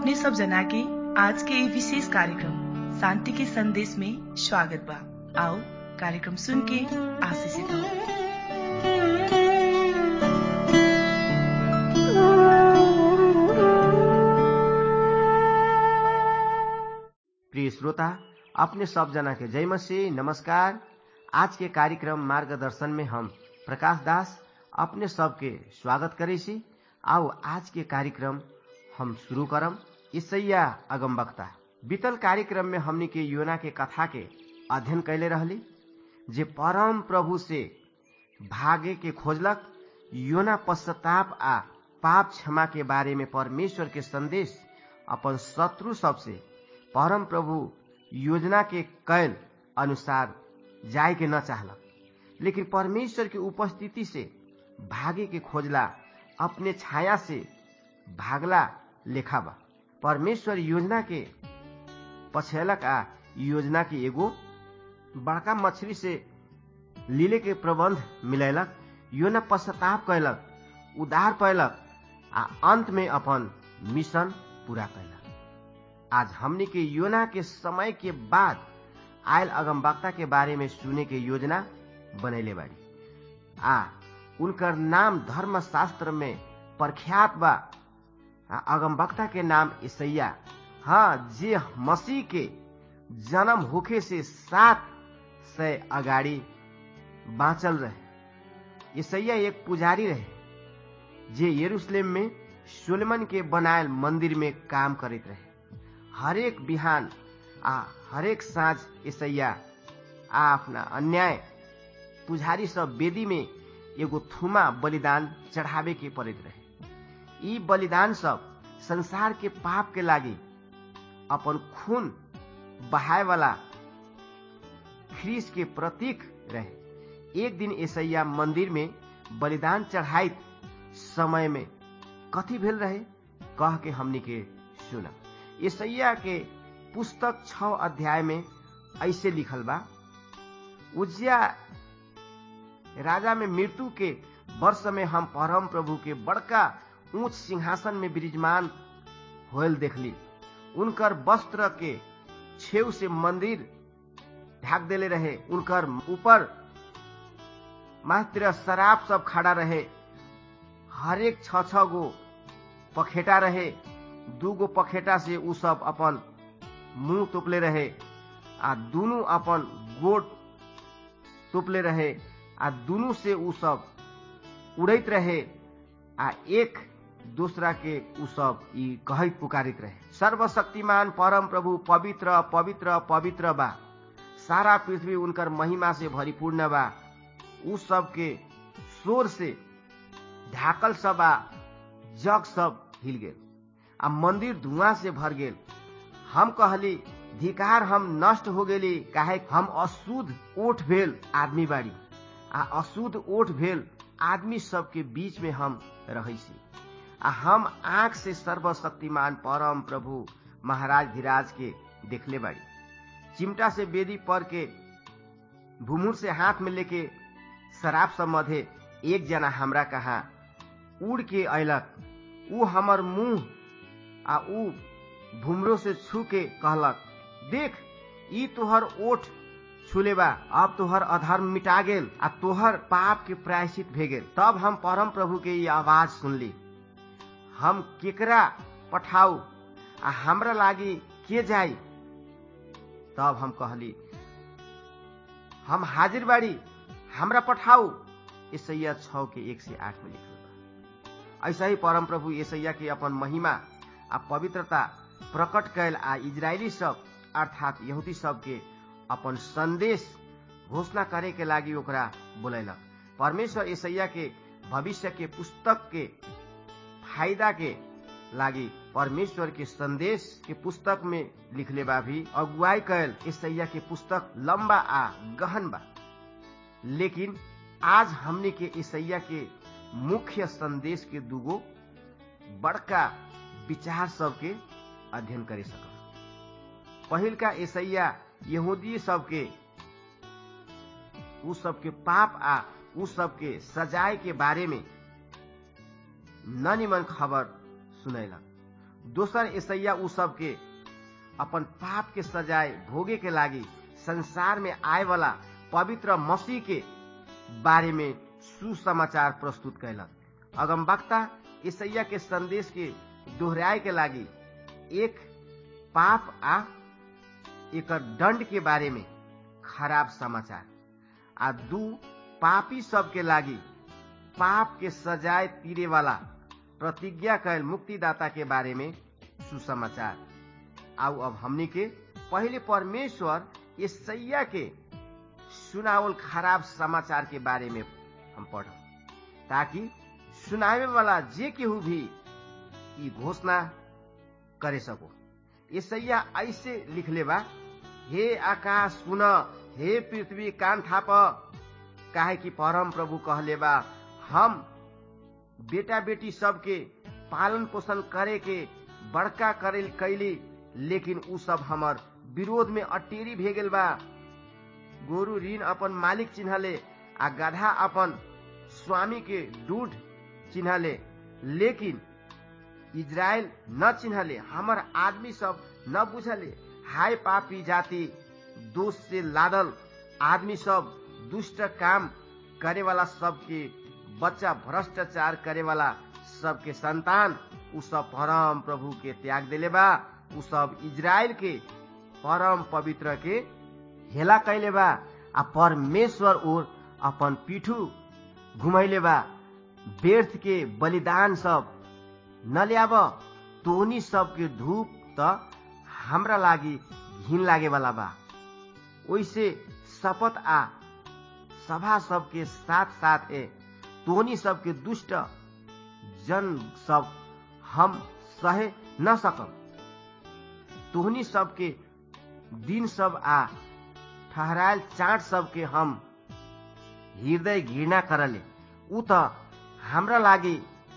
अपने सब जना के आज के ये विशेष कार्यक्रम शांति के संदेश में स्वागत बा आओ कार्यक्रम सुन के आशीषित हो प्रिय श्रोता अपने सब जना के जय मसीह नमस्कार आज के कार्यक्रम मार्गदर्शन में हम प्रकाश दास अपने सबके स्वागत करे छी आओ आज के कार्यक्रम हम शुरू करम ईसैया अगम वक्ता बीतल कार्यक्रम में हमनी के योना के कथा के अध्ययन कैले रहली जे परम प्रभु से भागे के खोजलक योना पश्चाताप आ पाप क्षमा के बारे में परमेश्वर के संदेश अपन शत्रु सबसे परम प्रभु योजना के कैल अनुसार जाय के न चाहलक लेकिन परमेश्वर के उपस्थिति से भागे के खोजला अपने छाया से भागला लेखा बा परमेश्वर योजना के पछेलक आ योजना के एगो बड़का मछली से लीले के प्रबंध मिलैलक योना पश्चाताप कैलक उदार पैलक आ अंत में अपन मिशन पूरा कैलक आज हमनी के योना के समय के बाद आयल अगमवक्ता के बारे में सुने के योजना बनैले बाड़ी आ उनकर नाम धर्म शास्त्र में प्रख्यात बा अगमवक्ता के नाम ईसैया हाँ जे मसीह के जन्म होखे से सात से अगाडि बाँचल रहे ईसैया एक पुजारी रहे जे यरूशलेम में सोलेमन के बनायल मंदिर में काम करते रहे हरेक बिहान आ हरेक साँझ ईसैया आ आफ्ना अन्याय पुजारी सब वेदी में एगो थुमा बलिदान चढ़ावे के पड़ैत रहे ई बलिदान सब संसार के पाप के लागी अपन खून बहाय वाला ख्रीस के प्रतीक रहे एक दिन ईसैया मंदिर में बलिदान चढ़ाइत समय में कथी भेल रहे कह के हमनी के सुना ईसैया के पुस्तक छ अध्याय में ऐसे लिखल बा उजिया राजा में मृत्यु के वर्ष में हम परम प्रभु के बड़का ऊंच सिंहासन में विराजमान होल देखली उनकर वस्त्र के छेव से मंदिर ढाक देले रहे उनकर ऊपर मात्र शराब सब खड़ा रहे हरेक छ छ गो पखेटा रहे दू गो पखेटा से उ सब अपन मुंह तोपले रहे आ दुनू अपन गोट तोपले रहे आ दुनू से उ सब उड़ैत रहे आ एक दूसरा के उ सब ई कहैत पुकारित रहे सर्वशक्तिमान परम प्रभु पवित्र पवित्र पवित्र बा सारा पृथ्वी उनकर महिमा से भरिपूर्ण बा उ सब के शोर से ढाकल सब आ जग सब हिल गेल आ मंदिर धुआं से भर गेल हम कहली धिकार हम नष्ट हो गेली काहे हम अशुद्ध ओठ भेल आदमी बाड़ी आ अशुद्ध ओठ भेल आदमी सबके बीच में हम रहै छी आ हम आंख से सर्वशक्तिमान परम प्रभु महाराज धीराज के देखले बाड़ी चिमटा से बेदी पर के भूमुर से हाथ में लेके शराब सब मधे एक जना हमरा कहा उड़ के अयलक उ हमर मुंह आ उ भूमरो से छू के कहलक देख ई तोहर ओठ छुलेबा अब तोहर अधर्म मिटा गेल आ तोहर पाप के प्रायश्चित भे गेल तब हम परम प्रभु के ई आवाज सुनली हम केकरा पठाऊ आ हमरा लागी के जाई तब हम कहली हम हाजिर बाड़ी हमरा पठाऊ ईसैया छ के एक से आठ में लिखल बा ऐसा ही परम प्रभु ईसैया के अपन महिमा आ पवित्रता प्रकट कैल आ इजरायली सब अर्थात यहूदी सब के अपन संदेश घोषणा करे के लागी ओकरा बोलैलक परमेश्वर ईसैया के भविष्य के पुस्तक के फायदा के लागी परमेश्वर के संदेश के पुस्तक में लिखले बा भी अगुवाई कैल ईसैया के पुस्तक लंबा आ गहन बा लेकिन आज हमने के ईसैया के मुख्य संदेश के दूगो बड़का विचार सब के अध्ययन करे सकल पहिल का ईसैया यहूदी सबके उ सबके पाप आ उ सबके सजाए के बारे में न निमन खबर सुनैलक दोसर ईसैया उ सबके अपन पाप के सजाए भोगे के लागी संसार में आए वाला पवित्र मसीह के बारे में सुसमाचार प्रस्तुत कैलक अगम वक्ता ईसैया के संदेश के दोहराए के लागी एक पाप आ एक दंड के बारे में खराब समाचार आ दू पापी सब के लागी पाप के सजाए तीरे वाला प्रतिज्ञा कैल मुक्तिदाता के बारे में सुसमाचार आउ अब हमनी के पहले परमेश्वर ईसैया के सुनावल खराब समाचार के बारे में हम पढ़ ताकि सुनावे वाला जे केहू भी ई घोषणा करे सको ईसैया ऐसे लिखले बा हे आकाश सुन हे पृथ्वी कान थाप काहे कि परम प्रभु कहले बा हम बेटा बेटी सबके पालन पोषण करे के बड़का करे कैली लेकिन उ सब हमर विरोध में अटेरी भे गेल बा गोरु ऋण अपन मालिक चिन्हले आ गधा अपन स्वामी के दूढ़ चिन्हले लेकिन इजराइल न चिन्हले हमर आदमी सब न बुझले हाय पापी जाति दोष से लादल आदमी सब दुष्ट काम करे वाला सबके बच्चा भ्रष्टाचार करे वाला सबके संतान उ सब परम प्रभु के त्याग दिले बा उ सब इजराइल के परम पवित्र के हेला कैले बा आ परमेश्वर ओर अपन पीठू घुमैले बा व्यर्थ के बलिदान सब न ल्याब तोनी सबके धूप त हमरा लागि घिन लागे वाला बा ओइसे शपथ आ सभा सबके साथ साथ ए तोनी सबके दुष्ट जन सब हम सहे न सकम तोहनी सबके दिन सब आ ठहरायल चाट सबके हम हृदय घृणा करले उ त हमरा लागि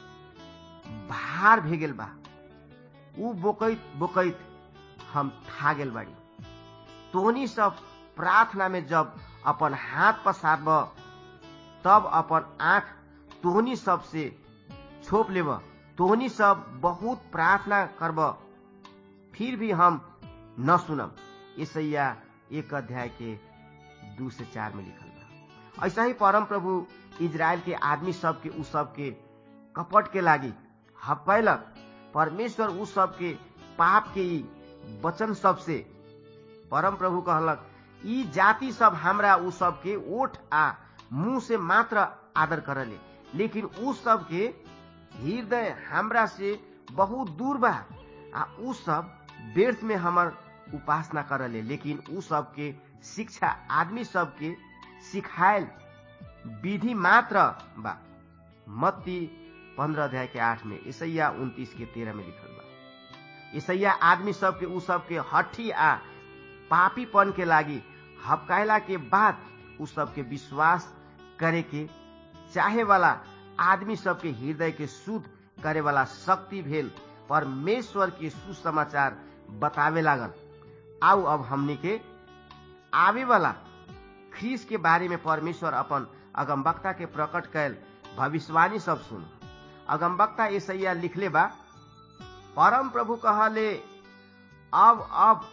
भार भेगेल बा उ बोकैत बोकैत हम ठा गेल बाड़ी तोहनी सब प्रार्थना में जब अपन हाथ पसारब तब अपन आंख तोहनी सब से छोप लेब तोहनी सब बहुत प्रार्थना करब फिर भी हम न सुनब ईसैया एक अध्याय के दू से चार में लिखल बा ऐसा ही परम प्रभु इजराइल के आदमी सब के उ सब के कपट के लागी हपैलक परमेश्वर उ सब के पाप के ई वचन सब से परम प्रभु कहलक ई जाति सब हमरा उ सब के ओठ आ मुंह से मात्र आदर करले लेकिन उ सब के हृदय हमरा से बहुत दूर बा आ उ सब व्यर्थ में हमर उपासना करले लेकिन उ सब के शिक्षा आदमी सब के सिखायल विधि मात्र बा मत्ती पंद्रह अध्याय के आठ में ईसैया उन्तीस के तेरह में लिखल बा ईसैया आदमी सब के उ सब के हठी आ पापीपन के लागी हपकायला के बाद उ सब के विश्वास करे के चाहे वाला आदमी सब के हृदय के शुद्ध करे वाला शक्ति भेल परमेश्वर के सुसमाचार बतावे लागल आउ अब हमनी के आवे वाला ख्रीस के बारे में परमेश्वर अपन अगमबक्ता के प्रकट कैल भविष्यवाणी सब सुन अगमबक्ता ईसैया लिखले बा परम प्रभु कहले अब अब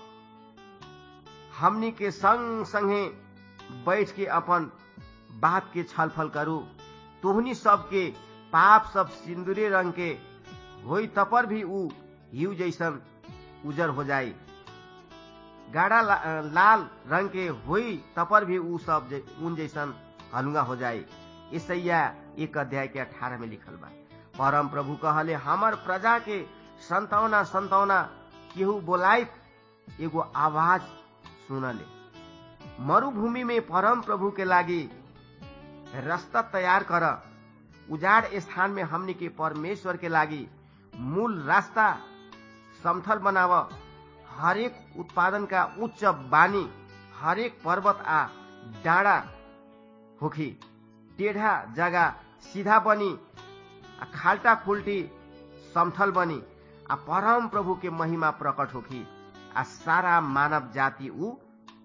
हमनी के संग संगे बैठ के अपन बात के छलफल करू तोहनी सबके पाप सब सिंदूरे रंग के होई तपर भी उ हिउ जैसन उजर हो जाई गाढ़ा ला, लाल रंग के होई तपर भी उ सब जै, उन जैसन हलुआ हो जाई ईसैया एक अध्याय के अठारह में लिखल बा परम प्रभु कहले हमर प्रजा के संतौना संतौना केहू बोलाइत एगो आवाज सुनले मरुभूमि में परम प्रभु के लागी रास्ता तैयार कर उजाड़ स्थान में हमनी के परमेश्वर के लागी मूल रास्ता समथल बनाव हरेक उत्पादन का उच्च बानी हरेक पर्वत आ डाँडा होखी टेढ़ा जगह सीधा बनी आ खाल्टा खुल्टी समथल बनी आ परम प्रभु के महिमा प्रकट होखी आ सारा मानव जाति उ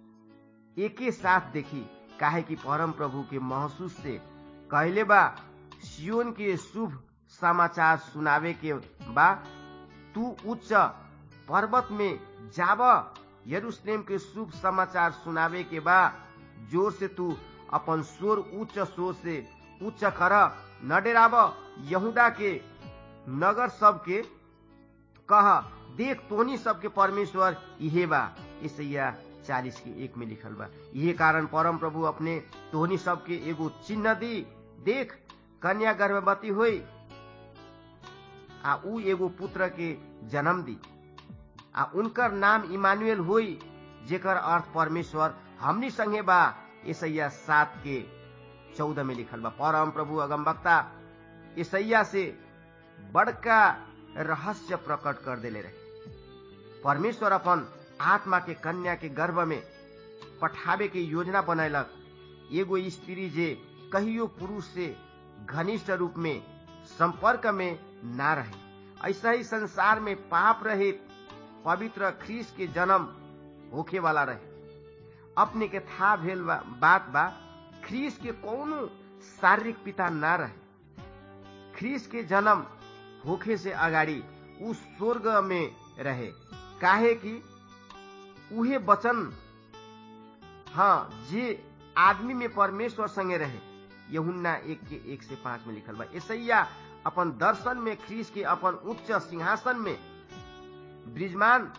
एके साथ देखी काहे कि परम प्रभु के महसूस से कहले बा सियोन के शुभ समाचार सुनावे के बा तू उच्च पर्वत में जाब यरूशलेम के शुभ समाचार सुनावे के बा जोर से तू अपन स्वर उच्च स्वर से उच्च कर न डेराब यहूदा के नगर सबके कह देख तोनी सबके परमेश्वर इहे बा इसैया चालीस के एक में लिखल बा यही कारण परम प्रभु अपने तोहनी सबके एगो चिन्ह दी देख कन्या गर्भवती हुई आ ऊ एगो पुत्र के जन्म दी आ उनकर नाम इमानुएल हुई जेकर अर्थ परमेश्वर हमनी संगे बा ईसैया सात के चौदह में लिखल बा परम प्रभु अगमवक्ता ईसैया से बड़का रहस्य प्रकट कर देले रहे परमेश्वर अपन आत्मा के कन्या के गर्भ में पठावे के योजना बनैलक एगो स्त्री जे कहियो पुरुष से घनिष्ठ रूप में संपर्क में ना रहे ऐसा ही संसार में पाप रहित पवित्र ख्रीस के जन्म होखे वाला रहे अपने के था भेल बा, बात बा ख्रीस के कोनो शारीरिक पिता ना रहे ख्रीस के जन्म होखे से अगाडि ऊ स्वर्ग में रहे काहे कि उहे वचन हाँ जे आदमी में परमेश्वर संगे रहे यहुन्ना एक के एक से पांच में लिखल बा ऐसैया अपन दर्शन में ख्रीस के अपन उच्च सिंहासन में ब्रिजमान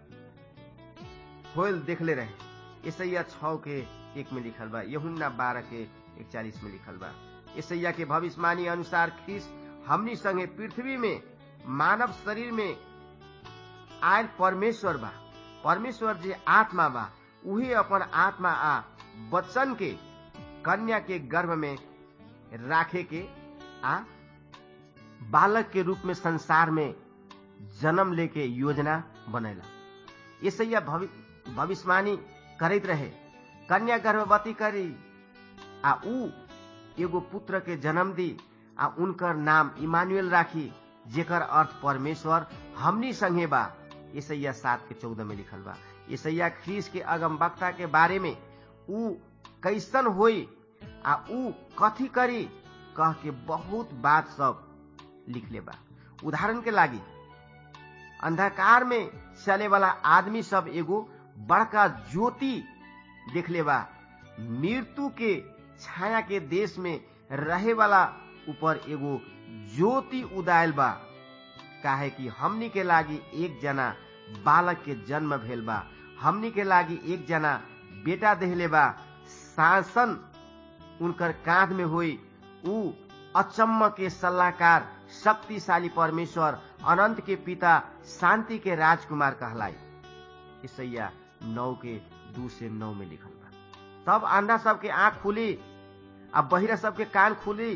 होल देखले रहे ईसैया छ के एक में लिखल बा यहुन्ना बारह के इकचालीस में लिखल बा ईसैया के भविष्यवाणी अनुसार ख्रीस हमनी संगे पृथ्वी में मानव शरीर में आयल परमेश्वर बा परमेश्वर जे आत्मा बा उहे अपन आत्मा आ बच्चन के कन्या के गर्भ में राखे के आ बालक के रूप में संसार में जन्म लेके योजना बनैला यसैया भविष्यवाणी करैत रहे कन्या गर्भवती करी आ ऊ एगो पुत्र के जन्म दी आ उनकर नाम इमानुएल राखी जेकर अर्थ परमेश्वर हमनी संगे बा ईसैया सात के चौदह में लिखल बा ईसैया ख्रीस के अगम वक्ता के बारे में ऊ कैसन होई आ ऊ कथी करी कह के बहुत बात सब लिखले बा उदाहरण के लागी अंधकार में चले वाला आदमी सब एगो बड़का ज्योति देखले बा मृत्यु के छाया के देश में रहे वाला ऊपर एगो ज्योति उदायल बा काहे कि हमनी के लागी एक जना बालक के जन्म भेल बा हमनी के लागी एक जना बेटा देहले बा शासन उनकर कांध में हुई ऊ अचम्म के सलाहकार शक्तिशाली परमेश्वर अनंत के पिता शांति के राजकुमार कहलाई ईसैया नौ के दू से नौ में लिखल बा तब अंधा सबके आंख खुली आ बहिरा सबके कान खुली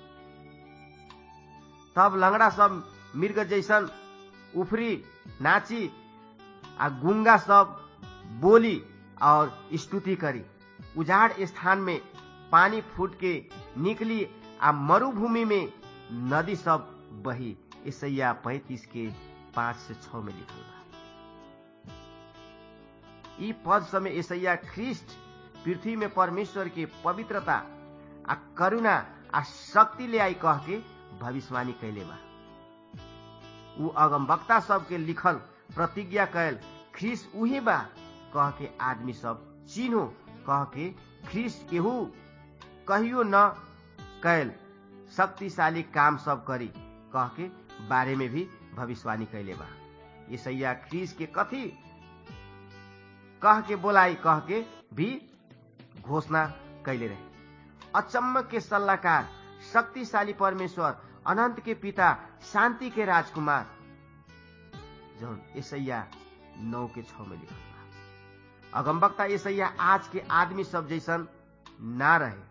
तब लंगड़ा सब मृग जैसन उफरी नाची आ गुंगा सब बोली और स्तुति करी उजाड़ स्थान में पानी फूट के निकली आ मरुभूमि में नदी सब बही ईसैया पैतीस के पांच से छ में लिखल बा ई पद समय ईसैया ख्रिस्ट पृथ्वी में परमेश्वर के पवित्रता आ करुणा आ शक्ति ले आई कह के भविष्यवाणी कैले बा ऊ अगम वक्ता सबके लिखल प्रतिज्ञा कैल ख्रिस उही बा कह के आदमी सब चिन्हो कह के ख्रिस केहू कहियो न कैल शक्तिशाली काम सब करी कह के बारे में भी भविष्यवाणी कैले बा ईसैया ख्रिस के कथी कह के बोलाई कह के भी घोषणा कैले रहे अचम्म के सल्लाहकार शक्तिशाली परमेश्वर अनंत के पिता शांति के राजकुमार जौन ईसैया नौ के छ में लिखल बा अगमबक्ता ईसैया आज के आदमी सब जैसन ना रहे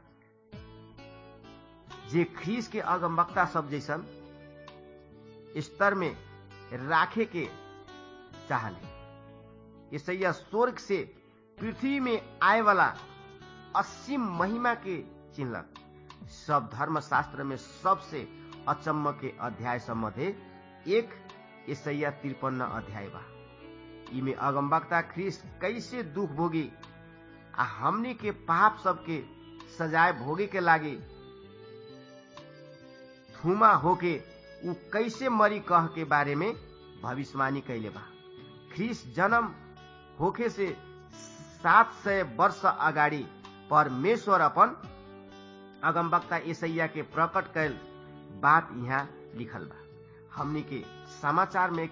जे ख्रीस के अगमबक्ता सब जैसन स्तर में राखे के चाहले ईसैया स्वर्ग से पृथ्वी में आए वाला असीम महिमा के चिन्हलक सब धर्मशास्त्र में सबसे अचम्म के अध्याय सम्बन्धे एक ईसैया तिरपन्न अध्याय बा इमे अगमबक्ता ख्रिस्ट कैसे दुख भोगी आ हमनी के पाप सबके सजाए भोगे के लागी थुमा होके उ कैसे मरी कह के बारे में भविष्यवाणी कैले बा ख्रिस जन्म होखे से सात सय वर्ष अगाडि परमेश्वर अपन अगमवक्ता यसैया के प्रकट कैल बात यहाँ लिखल बा हमनी के समाचार में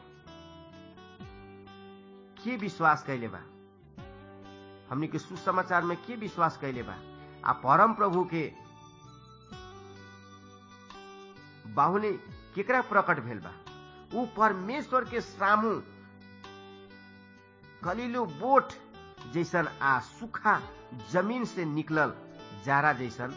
के विश्वास कैले बा हमनी के सुसमाचार में के विश्वास कैले बा आ परम प्रभु के बाहुने केकरा प्रकट भेल बा ऊ परमेश्वर के सामू कलिलो बोट जैसन आ सूखा जमीन से निकलल जारा जैसन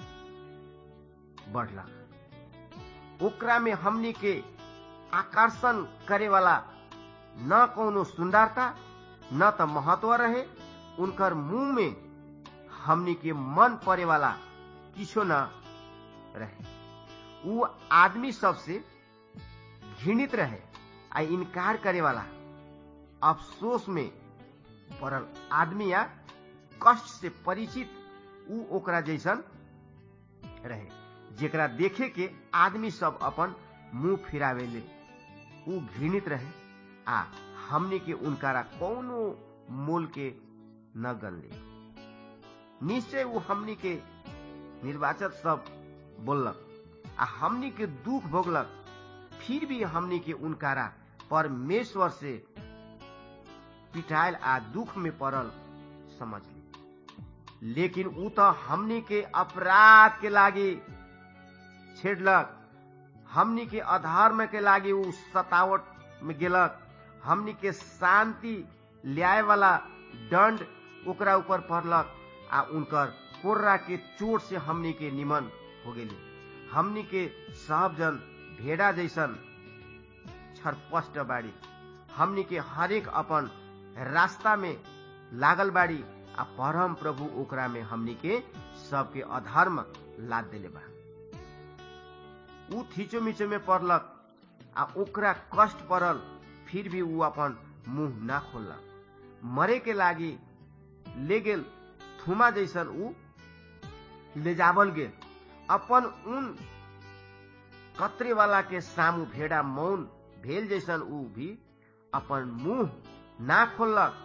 बढ़लक ओकरा में हमनी के आकर्षण करे वाला न कोनो सुंदरता न त महत्व रहे उनकर मुंह में हमनी के मन परे वाला किछो न रहे ऊ आदमी सबसे घृणित रहे आ इनकार करे वाला अफसोस में पड़ल आदमी या कष्ट से परिचित ऊ ओकरा जैसन रहे जेकरा देखे के आदमी सब अपन मुंह फिरावेले ऊ घृणित रहे आ हमने के उनकारा कौनो मोल के न गनले निश्चय ऊ हमनी के निर्वाचक सब बोललक आ हमनी के दुख भोगलक फिर भी हमनी के उनकारा परमेश्वर से पिटायल आ दुख में पड़ल समझ ली लेकिन ऊ तो हमनी के अपराध के लागी छेड़लक हमनी के अधर्म के लागी ऊ सतावट में गेलक हमनी के शांति ल्याए वाला दंड ओकरा ऊपर पड़लक आ उनकर कोर्रा के चोट से हमनी के निमन हो गेली हमनी के सब जन भेड़ा जैसन छरपष्ट बाड़ी हमनी के हरेक अपन रास्ता में लागल बाड़ी आ परम प्रभु ओकरा में हमनी के सबके अधर्म लाद देले बा ऊ थीचो मिचो में पड़लक आ ओकरा कष्ट पड़ल फिर भी ऊ अपन मुंह ना खोललक मरे के लागी ले गेल थुमा जैसन ऊ ले जावल गेल अपन उन कतरे वाला के सामू भेड़ा मौन भेल जैसन ऊ भी अपन मुंह ना खोललक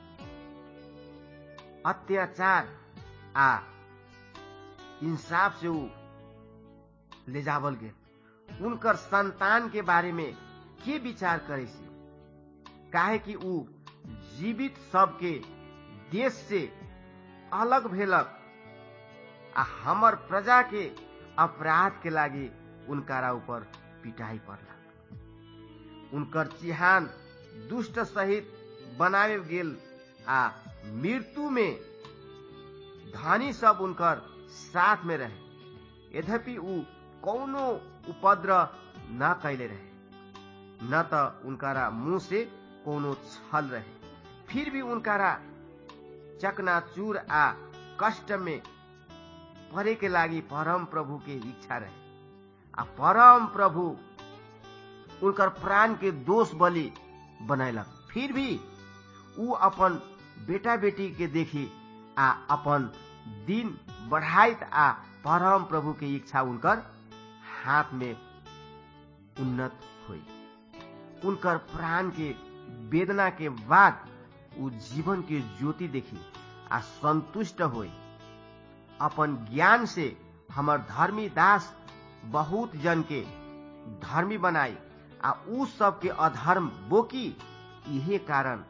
अत्याचार आ इंसाफ से ऊ ले जावल गेल उनकर संतान के बारे में के विचार करे से काहे कि ऊ जीवित सबके देश से अलग भेलक आ हमर प्रजा के अपराध के लागी उनकारा ऊपर पिटाई पड़लक उनकर चिहान दुष्ट सहित बनावे गेल आ मृत्यु में धनी सब उनकर साथ में रहे यद्यपि ऊ कौनो उपद्रव न कैले रहे न त उनकारा मुंह से कोनो छल रहे फिर भी उनकारा चकनाचूर आ कष्ट में परे के लागी परम प्रभु के इच्छा रहे आ परम प्रभु उनकर प्राण के दोष बलि बनैलक फिर भी ऊ अपन बेटा बेटी के देखी आ अपन दिन बढ़ाइत आ परम प्रभु के इच्छा उनकर हाथ में उन्नत हुई उनकर प्राण के वेदना के बाद ऊ जीवन के ज्योति देखी आ संतुष्ट हुई अपन ज्ञान से हमर धर्मी दास बहुत जन के धर्मी बनाई आ ऊ सब के अधर्म बोकी इहे कारण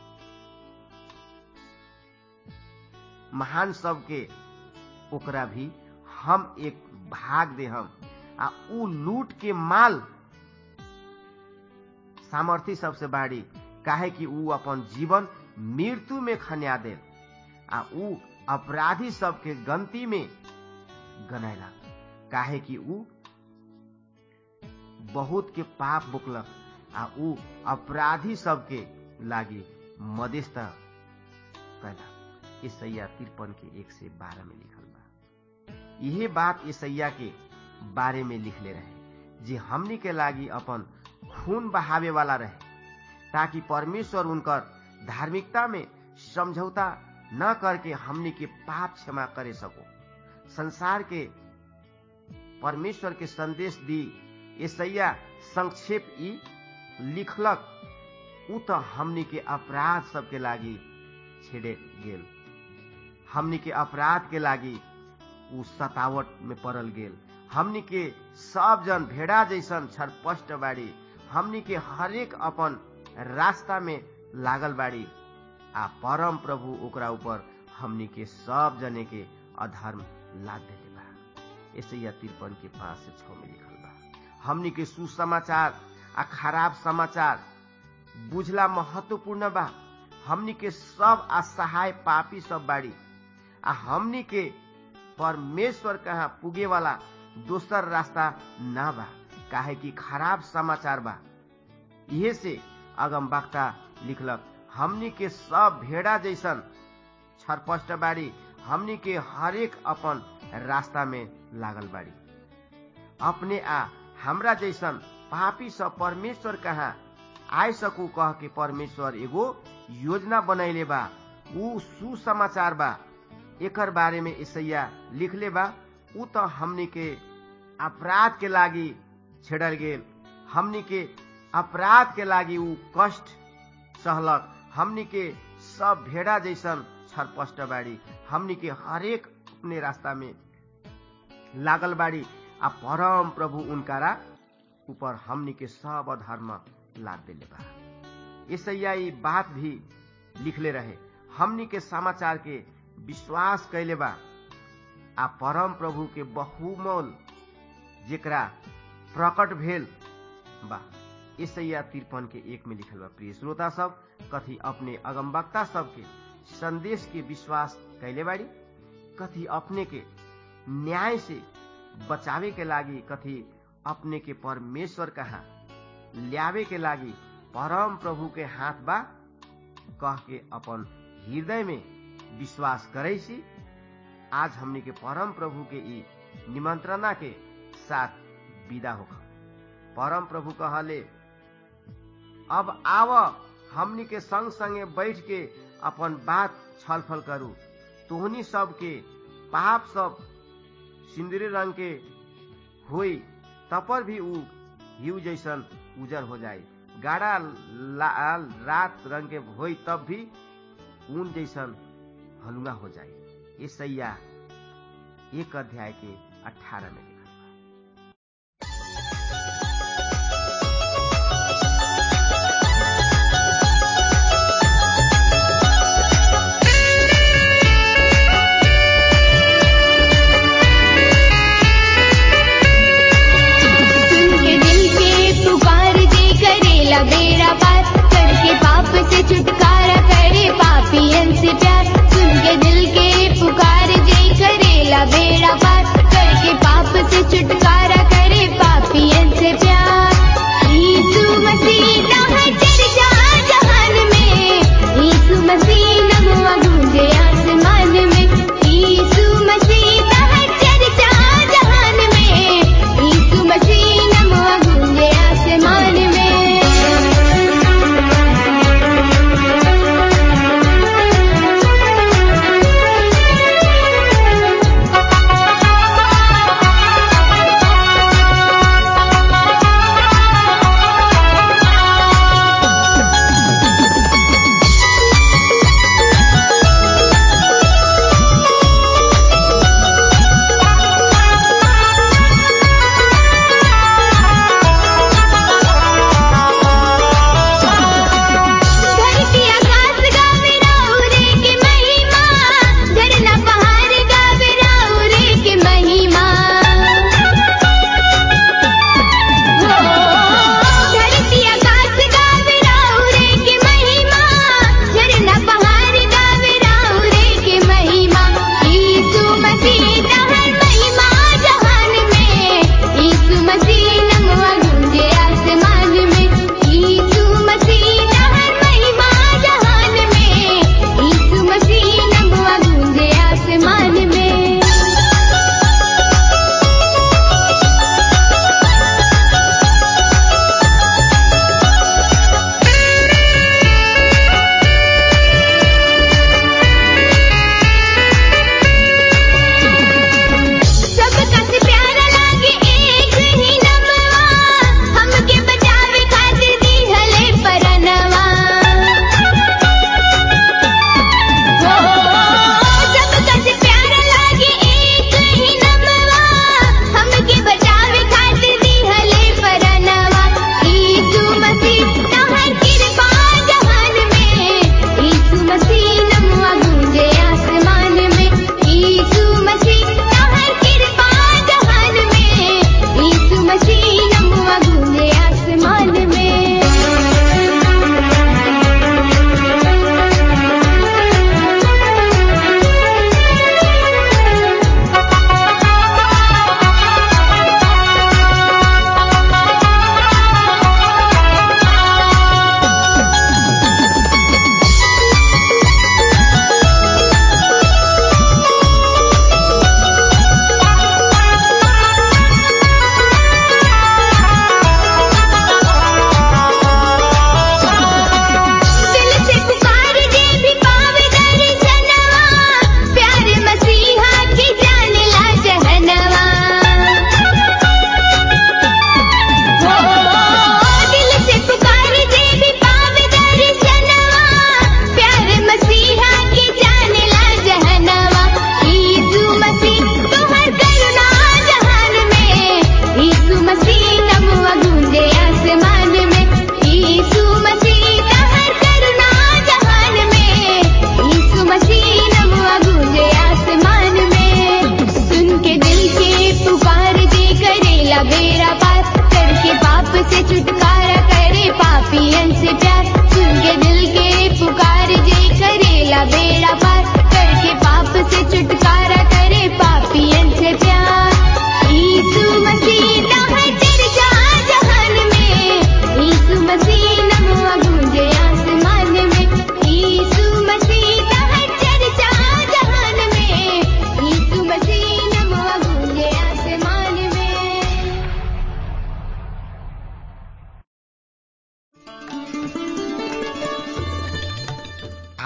महान सबके ओकरा भी हम एक भाग दे हम आ ऊ लूट के माल सामर्थी सबसे बाड़ी काहे कि ऊ अपन जीवन मृत्यु में खन्या दे आ ऊ अपराधी सबके गंती में गनैला काहे कि ऊ बहुत के पाप बुकलक आ ऊ अपराधी सबके लागी मध्यस्थ कैला ईसैया तिरपन के एक से बारह में लिखल बा यही बात ईसैया के बारे में लिखले रहे जे हमनी के लागी अपन खून बहावे वाला रहे ताकि परमेश्वर उनकर धार्मिकता में समझौता न करके हमनी के पाप क्षमा करे सको संसार के परमेश्वर के संदेश दी ईसैया संक्षेप ई लिखलक ऊ तो हमनी के अपराध सबके लागी छेड़े गेल हमनी के अपराध के लागी ऊ सतावट में पड़ल गेल हमनी के सब जन भेड़ा जैसन छरपष्ट बाड़ी हमनी के हरेक अपन रास्ता में लागल बाड़ी आ परम प्रभु ओकरा ऊपर हमनी के सब जने के अधर्म लाद देले बा ऐसे या तिरपन के पांच से छ में लिखल बा हमनी के सुसमाचार आ खराब समाचार बुझला महत्वपूर्ण बा हमनी के सब असहाय पापी सब बाड़ी आ हमनी के परमेश्वर कहाँ पुगे वाला दोसर रास्ता ना बा काहे कि खराब समाचार बा इहे से अगम वक्ता लिखलक हमनी के सब भेड़ा जैसन छरपष्ट बाड़ी हमनी के हरेक अपन रास्ता में लागल बाड़ी अपने आ हमरा जैसन पापी सब परमेश्वर कहाँ आय सकू कह के परमेश्वर एगो योजना बनैले बा ऊ सुसमाचार बा एकर बारे में ईसैया लिखले बा ऊ तो हमनी के अपराध के लागी छेड़ल गेल हमनी के अपराध के लागी ऊ कष्ट सहलक हमनी के सब भेड़ा जैसन छरपष्ट बाड़ी हमनी के हरेक अपने रास्ता में लागल बाड़ी आ परम प्रभु उनकारा ऊपर हमनी के सब अधर्म लाद देले बा ईसैया ई बात भी लिखले रहे हमनी के समाचार के विश्वास कैले बा आ परम प्रभु के बहुमोल जेकरा प्रकट भेल बा ईसैया तिरपन के एक में लिखल बा प्रिय श्रोता सब कथी अपने अगमवक्ता सबके संदेश के विश्वास कैले बाड़ी कथी अपने के न्याय से बचावे के लागी कथी अपने के परमेश्वर कहाँ ल्यावे के लागी परम प्रभु के हाथ बा कह के अपन हृदय में विश्वास करे सी आज हमने के परम प्रभु के ई निमंत्रणा के साथ विदा होगा परम प्रभु कहले अब आव हमनी के संग संगे बैठ के अपन बात छलफल करू तोहनी सब के पाप सब सिंदूरी रंग के होई तपर भी ऊ हिउ जैसन उजर हो जाए गाढ़ा लाल रात रंग के होई तब भी ऊन जैसन हलुआ हो जाए ये सैया एक अध्याय के अठारह में लिखा बेड़ा पार करके पाप से छुटकारा करे पापियन से प्यार सुन के दिल के पुकार जय करेला बेड़ा पार करके पाप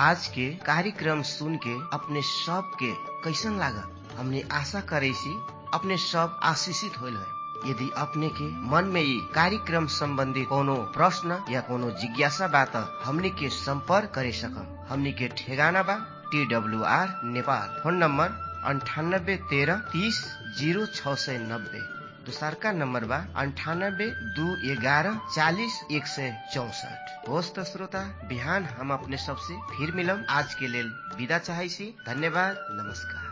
आज के कार्यक्रम सुन के अपने सब के कैसन लागल हमने आशा करे सी अपने सब आशीषित होल है यदि अपने के मन में ये कार्यक्रम संबंधी कोनो प्रश्न या कोनो जिज्ञासा बा त हमने के संपर्क करे सकम हमने के ठेगाना बा T W R Nepal phone number अंठानब्बे तेरह तीस जीरो छ सय नब्बे दोसरका नम्बर बा अन्ठानब्बे दू एघारह चालिस एक सय चौसठ होस् त श्रोता बिहान हम अपने सबसे फिर मिलम आज के लेल विदा चाहै छी धन्यवाद नमस्कार